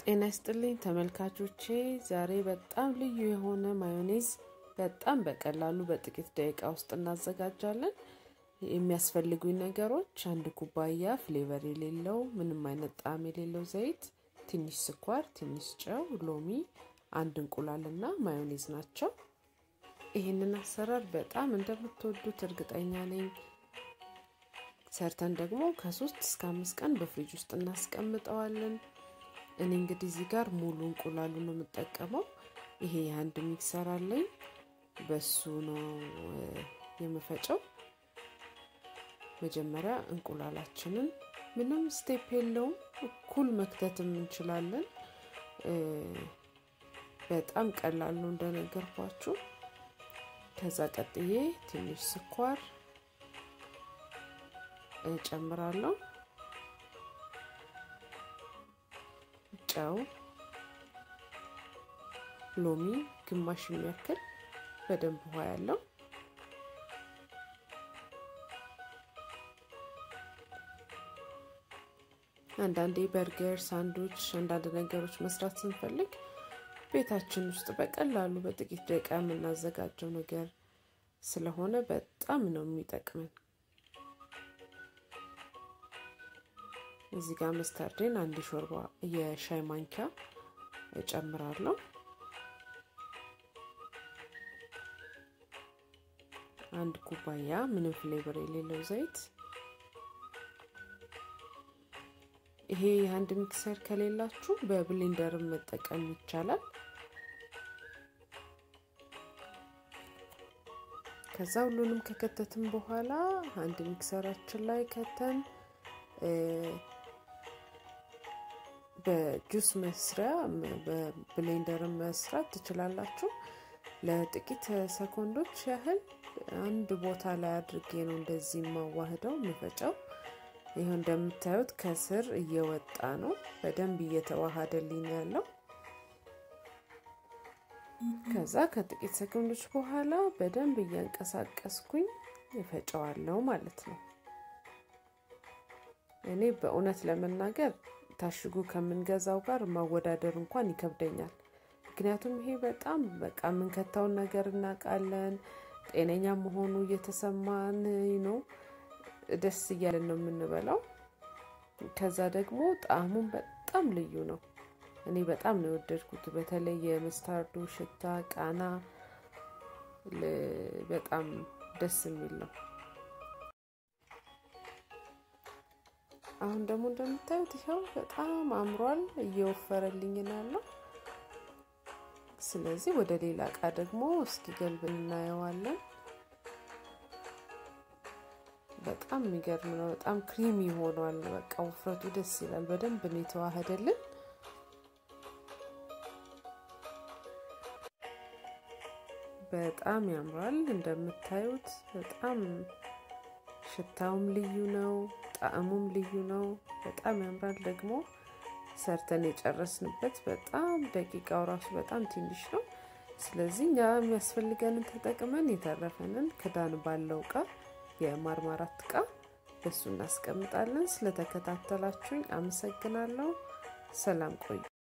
ጤና ይስጥልኝ ተመልካቾቼ፣ ዛሬ በጣም ልዩ የሆነ ማዮኔዝ በጣም በቀላሉ በጥቂት ደቂቃ ውስጥ እናዘጋጃለን። የሚያስፈልጉኝ ነገሮች አንድ ኩባያ ፍሌቨር የሌለው ምንም አይነት ጣዕም የሌለው ዘይት፣ ትንሽ ስኳር፣ ትንሽ ጨው፣ ሎሚ፣ አንድ እንቁላልና ማዮኔዝ ናቸው። ይህንን አሰራር በጣም እንደምትወዱት እርግጠኛ ነኝ። ሰርተን ደግሞ ከሶስት እስከ አምስት ቀን በፍሪጅ ውስጥ እናስቀምጠዋለን። እኔ እንግዲህ እዚህ ጋር ሙሉ እንቁላሉ ነው የምጠቀመው። ይሄ የአንድ ሚክሰር አለኝ፣ በሱ ነው የምፈጨው። መጀመሪያ እንቁላላችንን ምንም ስቴፕ የለውም፣ እኩል መክተትም እንችላለን። በጣም ቀላል ነው እንደነገርኳችሁ። ከዛ ቀጥዬ ትንሽ ስኳር እጨምራለሁ፣ ጨው፣ ሎሚ ግማሽ የሚያክል በደንብ ውሃ ያለው አንዳንዴ በርገር፣ ሳንዱች፣ አንዳንድ ነገሮች መስራት ስንፈልግ ቤታችን ውስጥ በቀላሉ በጥቂት ደቂቃ የምናዘጋጀው ነገር ስለሆነ በጣም ነው የሚጠቅመን። እዚህ ጋር መስታርዴን አንድ ሾርባ የሻይ ማንኪያ እጨምራለሁ። አንድ ኩባያ ምንም ፍሌቨር የሌለው ዘይት። ይሄ የአንድ ሚክሰር ከሌላችሁ በብሌንደርም መጠቀም ይቻላል። ከዛ ሁሉንም ከከተትን በኋላ አንድ ሚክሰራችን ላይ ከተን በጁስ መስሪያ በብሌንደርን መስራት ትችላላችሁ። ለጥቂት ሰኮንዶች ያህል አንድ ቦታ ላይ አድርጌ ነው እንደዚህ የማዋህደው የምፈጨው። ይኸው እንደምታዩት ከስር እየወጣ ነው፣ በደንብ እየተዋሃደልኝ ያለው። ከዛ ከጥቂት ሰኮንዶች በኋላ በደንብ እያንቀሳቀስኩኝ እፈጨዋለሁ ማለት ነው። እኔ በእውነት ለመናገር ታሽጉ ከምንገዛው ጋር ማወዳደር እንኳን ይከብደኛል። ምክንያቱም ይሄ በጣም በቃ የምንከታውን ነገር እናውቃለን። ጤነኛ መሆኑ እየተሰማን ነው፣ ደስ እያለን ነው የምንበላው። ከዛ ደግሞ ጣዕሙን በጣም ልዩ ነው። እኔ በጣም ነው የወደድኩት። በተለይ የመስታርዱ ሽታ ቃና በጣም ደስ የሚል ነው። አሁን ደግሞ እንደምታዩት ይኸው በጣም አምሯል፣ እየወፈረልኝ ነው ያለው። ስለዚህ ወደ ሌላ እቃ ደግሞ እስኪ ገልብን እናየዋለን። በጣም የሚገርም ነው። በጣም ክሪሚ ሆኗል። በቃ ውፍረቱ ደስ ይላል። በደንብ ነው የተዋህደልን። በጣም ያምራል እንደምታዩት። በጣም ሽታውም ልዩ ነው፣ ጣዕሙም ልዩ ነው። በጣም ያምራል። ደግሞ ሰርተን የጨረስንበት በጣም ደቂቃው ራሱ በጣም ትንሽ ነው። ስለዚህ እኛ የሚያስፈልገንን ተጠቅመን የተረፈንን ክዳን ባለው እቃ የማርማራት እቃ በሱ እናስቀምጣለን። ስለተከታተላችሁኝ አመሰግናለሁ። ሰላም ቆዩ።